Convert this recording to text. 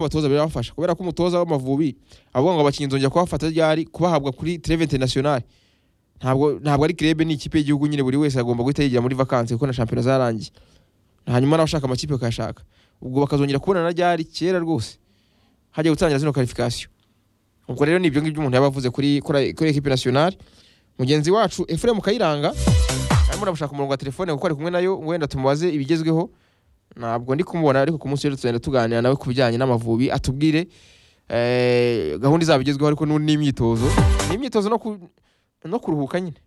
abatoza birabafasha kubera ko umutoza w'amavubi avuga ngo abakinnyi nzongera kubafata ryari kubahabwa kuri Treve International ntabwo ntabwo ari club ni ikipe y'igihugu nyine buri wese agomba guhita yigira muri vacances kuko na shampiyona zarangiye hanyuma n'abashaka amakipe bakayashaka ubwo bakazongera kubona na ryari kera rwose hajya gutangira zino qualification ubwo rero nibyo ngibyo umuntu yaba avuze kuri kuri kuri equipe nationale mugenzi wacu Ephraim Kayiranga arimo aramushaka umurongo wa telefone kuko ari kumwe nayo wenda tumubaze ibigezweho ntabwo ndi kumubona ariko ku munsi w'ejo tugenda tuganira nawe ku bijyanye n'amavubi atubwire eh, gahunda izaba igezweho ariko n'u- n'imyitozo n'imyitozo no ku- no kuruhuka nyine